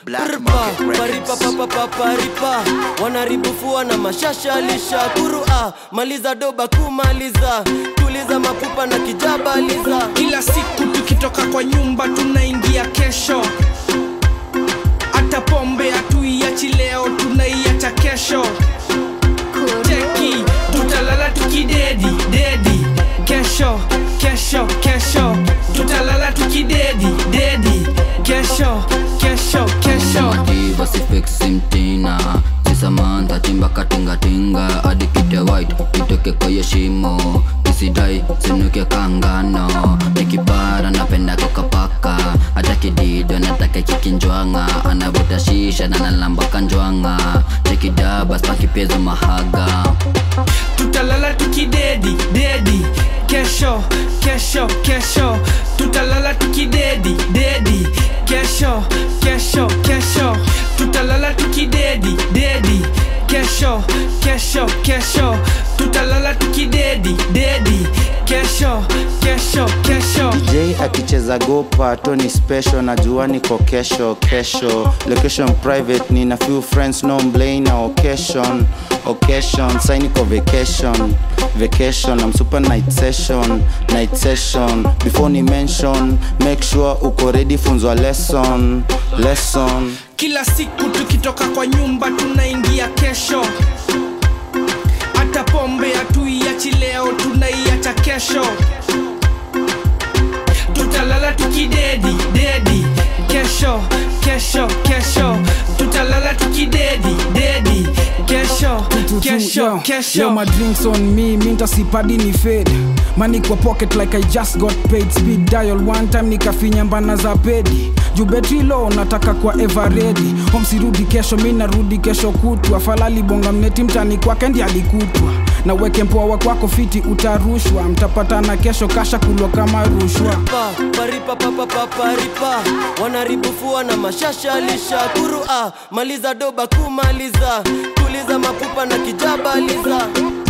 Black Prpa, Market paripa Records. papa paparipa wanaribufua na mashasha lisha kurua maliza doba kumaliza tuliza mapupa na kijabaliza kila siku tukitoka kwa nyumba tunaingia kesho hata pombe hatuiachi leo tunaiacha kesho cheki tutalala tukidedi dedi kesho kesho kesho tutalala tukidedi dedi kesho kesho kesho mativa sifiksi mtina sisamantha chimba katingatinga adikite white itoke kwenye shimo isidai sinuke kangano nikipara napenda kokapaka hata kidido nataka kikinjwanga anavuta shisha na nalamba kanjwanga chekidaba spakipezo mahaga tutalala tukidedi dedi kesho kesho kesho tutalala tukidedi dedi kesho kesho kesho tutalala tukidedi dedi kesho kesho kesho tutalala tukidedi dedi kesho kesho kesho j akicheza gopa tony special najua niko kesho kesho location private nina few friends no mblay na occasion occasion sai niko vacation vacation I'm super night session night session before ni mention make sure uko ready funzwa lesson lesson kila siku tukitoka kwa nyumba tunaingia kesho hata pombe hatuiachi leo tunaiacha kesho tutalala tukidedi dedi kesho kesho kesho tutalala tukidedi dedi kesho kesho Yo, kesho my drinks on me, minta sipadi ni fade money kwa pocket like I just got paid speed dial one time nikafinya mbana za pedi juu betri low nataka kwa ever ready home sirudi kesho mi narudi kesho kutwa falali bonga mneti mtani kwake ndi alikutwa na weke mpoa kwako fiti utarushwa mtapatana kesho kasha kulwa kama rushwa pa paripa papa paparipa wanaribufua na mashasha lisha kurua maliza doba kumaliza tuliza mapupa na kijabaliza